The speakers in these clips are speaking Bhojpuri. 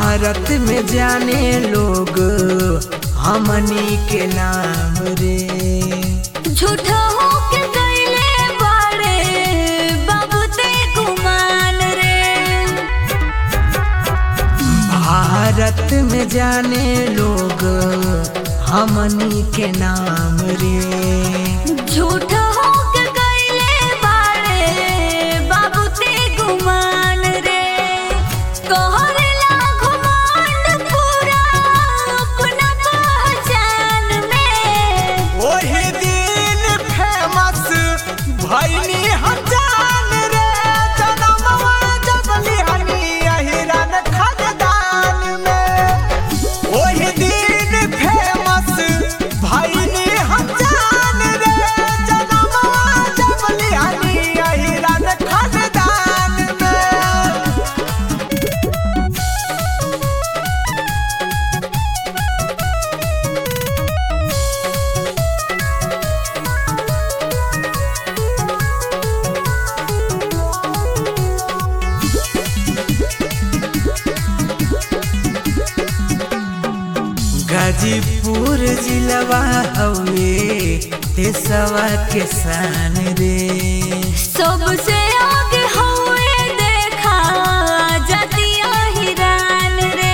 भारत में जाने लोग हमनी के नाम रे झूठा होके गईले बाड़े बाबू ते गुमान रे भारत में जाने लोग हमनी के नाम रे झूठा होके गईले बाड़े बाबू ते गुमान रे कहरेला घुमांड पूरा अपना पहचान में वही दिन फेमस भैनी हजान रे जनमवा जबली हनी अहिरन खजदान में वही दिन फेमस भैनी हजान रे जनमवा जबली हनी अहिरन खजदान में गाजीपुर जिलवा हवे देसवा के शान रे सबसे आगे हुए देखा जतिया हिरान रे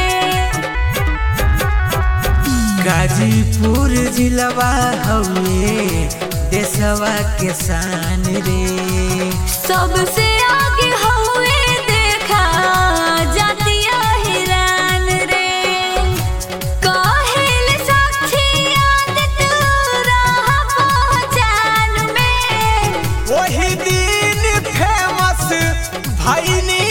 गाजीपुर जिलवा हवे देसवा के शान रे सबसे आगे हुए देखा जतिया हिरान रे काहेल साक्षी आदत रहा पहचान में वही दिन फेमस भैनी